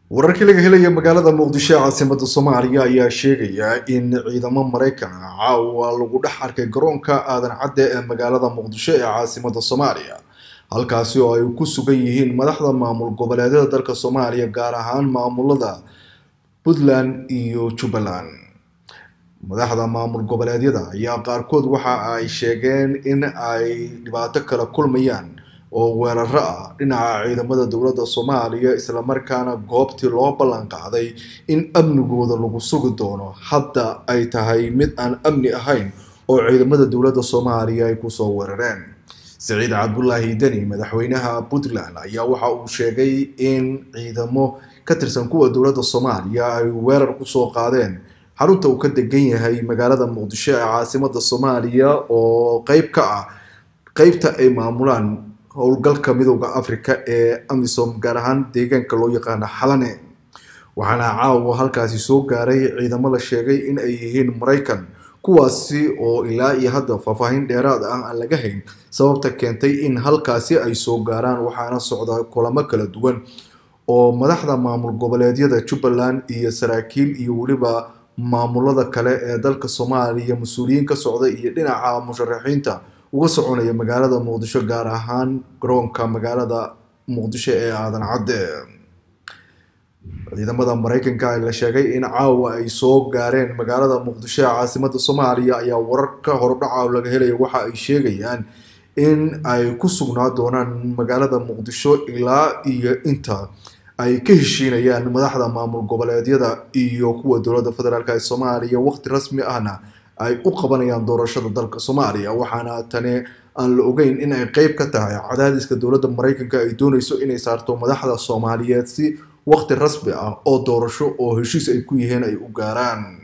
wararkii laga helaya magaalada muqdisho ee caasimada soomaaliya ayaa sheegaya in ciidamo maraykan ah caawa lagu dhex arkay garoonka aadan cadde ee magaalada muqdisho ee caasimada soomaaliya halkaasi oo ay ku sugan yihiin madaxda maamul goboleedyada dalka soomaaliya gaar ahaan maamulada puntland iyo jubbaland madaxda maamul goboleedyada ayaa qaarkood waxa ay sheegeen in ay dhibaato kala kulmayaan oo weeraro ah dhinaca ciidamada dowladda soomaaliya islamarkaana goobtii loo ballan qaaday in amnigooda lagu sugi doono hadda ay tahay mid aan amni ahayn oo ciidamada dowladda soomaaliya ay kusoo weerareen siciid cabdulaahi deni madaxweynaha puntland ayaa waxa uu sheegay in ciidamo ka tirsan kuwa dowladda soomaaliya ay weerar kusoo qaadeen xarunta uu ka degan yahay magaalada muqdisho ee caasimada soomaaliya oo qeyb ka ah qeybta ay maamulaan howlgalka midooda africa ee amisom gaar ahaan deegaanka loo yaqaano xalane waxaana caawa halkaasi soo gaaray ciidamo la sheegay in ay yihiin maraykan kuwaasi oo ilaa iyo hadda faahfaahin dheeraad ah aan laga hayn sababta keentay in halkaasi ay soo gaaraan waxaana socda kulamo kala duwan oo madaxda maamul goboleedyada jubbaland iyo saraakiil iyo weliba maamulada kale ee dalka soomaaliya mas-uuliyiin ka socda iyo dhinaca musharaxiinta uga soconaya magaalada muqdisho gaar ahaan garoonka magaalada muqdisho ee aadan cadde ciidamada maraykanka la sheegay in caawa ay soo gaareen magaalada muqdisho ee caasimada soomaaliya ayaa wararka horudhaca laga helaya waxa ay sheegayaan in ay ku sugnaa doonaan magaalada muqdisho ilaa iyo inta ay ka heshiinayaan madaxda maamul goboleedyada iyo kuwa dowladda federaalk ee soomaaliya waqti rasmi ahna ay u qabanayaan doorashada dalka soomaaliya waxaana tani aan la ogeyn in ay qeyb ka tahay cadaadiska dowladda maraykanka ay dooneyso inay saarto madaxda soomaaliyeed si waqti rasmi ah oo doorasho oo heshiis ay ku yihiin ay u gaaraan